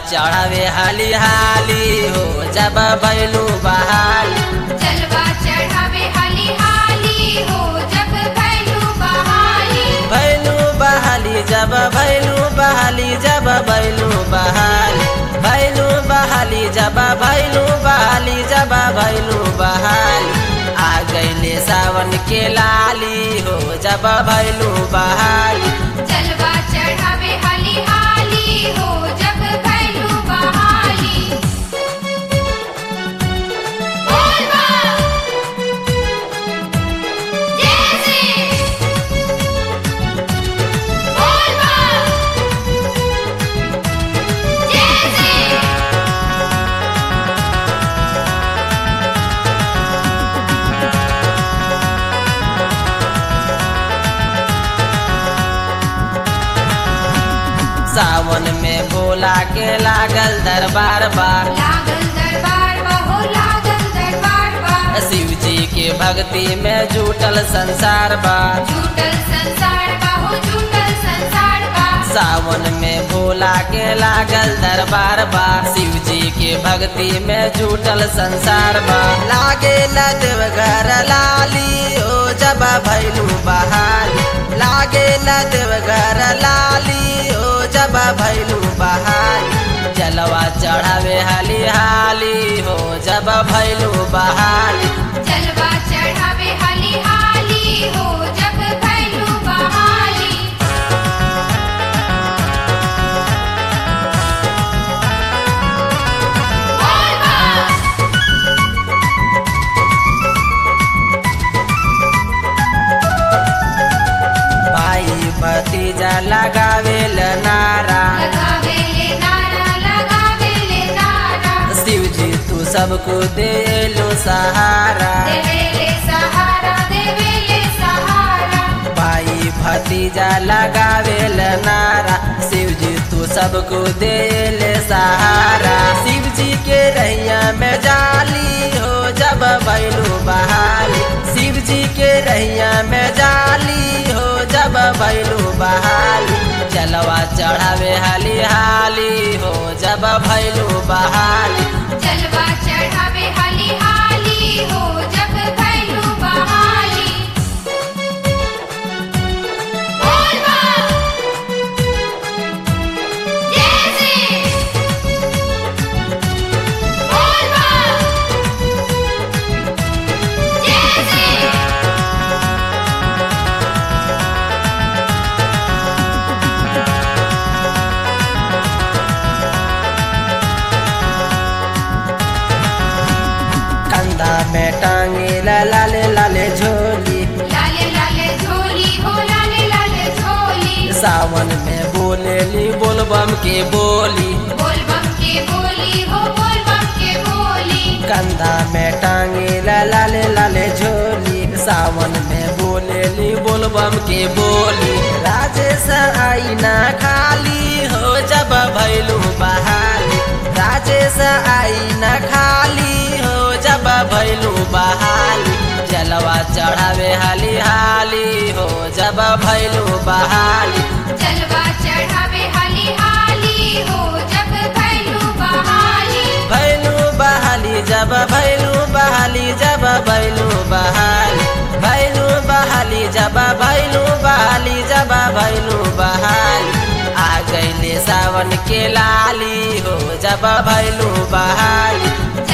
चढ़ावे हाली हाली हो जब भैलू बहाली जलवा चढ़ावे हाली हाली हो जब भैलू बहाली भैलू बहाली जब भैलू बहाली जब भैलू बहाली भैलू बहाली जब भैलू बहाली जब भैलू बहाली आ गईले सावन के लाली हो जब भैलू बहाली जलवा चढ़ावे हाली हाली हो जब भैलू बहाली बोल बा जय श्री बोल बा जय श्री सावन में भोला के लागल दरबार बा लागल दरबार बा हो लागल दरबार बा शिव जी के भक्ति में जुटल संसार बा झूठल संसार बा हो झूठल संसार बा सावन में भोला के लागल दरबार बा शिव जी के भक्ति में जुटल संसार बा लागे न देवघर लाली ओ जब भैलू बहाली लागे न देवघर लाली ओ जब भैलू बहाली जलवा चढ़ावे हाली हाली हो जब भैलू बहाली जलवा चढ़ावे हाली हाली हो जब भैलू बहाली बोल बा भाई भतीजा लगावेल नारा लगावे ले नारा लगावे ले नारा शिव जी तू सबको दे लो सहारा देवे ले सहारा देवे ले सहारा भाई भतीजा लगावेल नारा शिव जी तू सबको दे ले सहारा शिव जी के रैया में जाली हो जब भैलू बहाली शिव जी के रैया में जाली हो जब भैलू बहाली जलवा चढ़ावे हाली हाली हो जब भैलू बहाली जलवा चढ़ावे हाली हाली हो जब भैलू बहाली बोल बा जय श्री बोल बा जय श्री कंधा में टांगे ला लाले लाले झोली लाले लाले झोली हो लाले लाले झोली सावन में बोलेली बोलबम के बोली बोल बम के बोली हो बोल बम के बोली कंधा में टांगे ला लाले लाले झोली सावन में बोलेली बोलबम के बोली राजेश आई ना खाली हो जब भैलू बहाली राजेश आई ना खाली हो जब भैलू बहाली जलवा चढ़ावे हाली हाली हो जब भैलू बहाली जलवा चढ़ावे हाली हाली हो जब भैलू बहाली भैलू बहाली जब भैलू बहाली जब भैलू बहाली भैलू बहाली जब भैलू बहाली जब भैलू बहाली आ गईले सावन के लाली हो जब भैलू बहाली